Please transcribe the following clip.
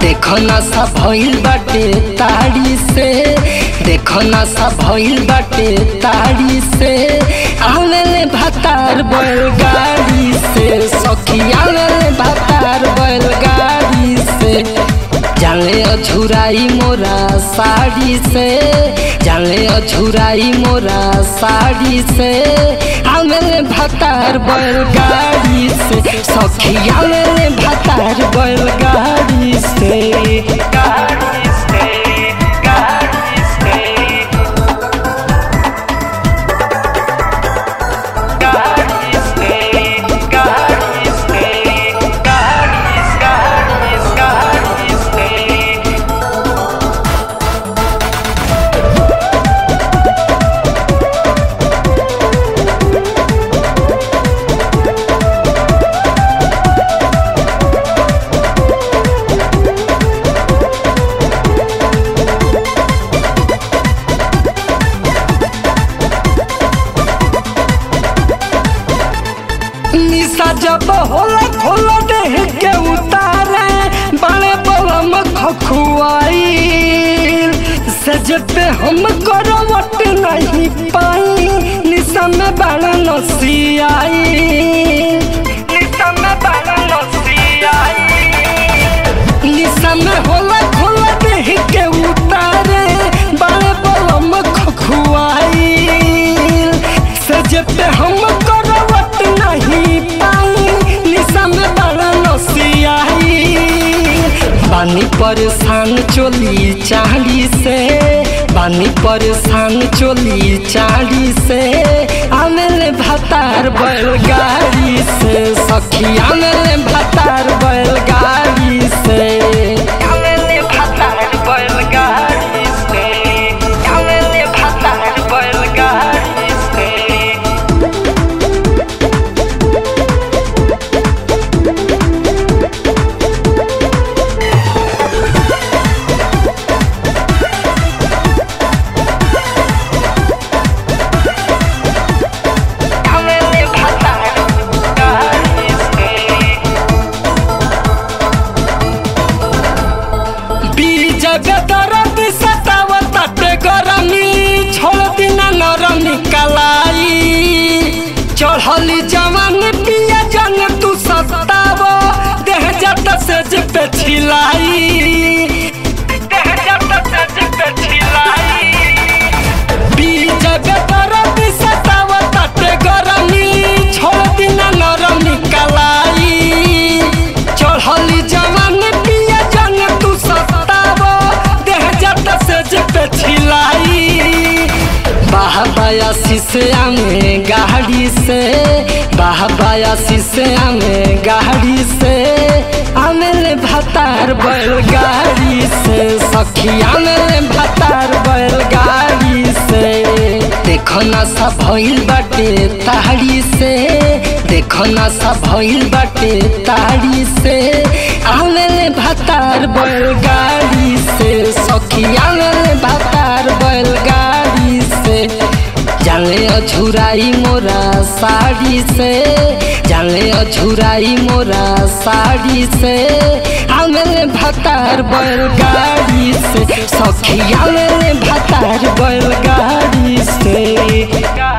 देखो ना सा भइल बाटे ताड़ी से देखो ना सा भइल बाटे ताड़ी से आवेले भतार बैलगाड़ी से सखी आवेले भतार बैलगाड़ी से जाले अझुराई मोरा साड़ी से जाले अझुराई मोरा साड़ी से आवेले भतार बैलगाड़ी से सखी आवेले भतार बैलगाड़ी से गाड़ी से गाड़ी से गाड़ी से गाड़ी से गाड़ी गाड़ी गाड़ी से निशा जब होला खोला देह के उतारे बड़े बलम खखुआई सज पे हम करवट नहीं पाई निशा में बड़ा नसियाई निशा में बड़ा नसियाई निशा में होला खोला देह के उतारे बड़े बलम खखुआई सज पे हम करवट नहीं पाई निशा में बड़ा नसियाई बानी परेशान चोली चाली से बानी परेशान चोली चाली से आमेले भतार बैलगाड़ी से सखी आमेले भतार बैलगाड़ी से आमेले भतार बैलगाड़ी से आमेले भतार बैलगाड़ी से आमेले भतार गाड़ी से बीज दरद सतावत ते गरमी छोड़ दिना नरमी कलाई चढ़ली जवान पिया जंग तू सताव देह जत से पे छिलाई देह जत से पे छिलाई बीज दरद सतावत ते गरमी छोड़ दिना नरमी कलाई चढ़ली जवान पिया जंग तू सताव देह जत से पे छिलाई बाहबाया शीशे में गाड़ी से बाहबाया शीशे में गाड़ी से आमेले भतार बैलगाड़ी से सखी आमेले भतार बैलगाड़ी से देखो ना सा भइल बाटे ताड़ी से देखो ना सा भइल बाटे ताड़ी से आमेले भतार बैलगाड़ी से सखी आमेले भतार बैलगाड़ी से जाले अझुराई मोरा साड़ी से जाले अझुराई मोरा साड़ी से आमेले भतार बैलगाड़ी से सखी आमेले भतार बैलगाड़ी से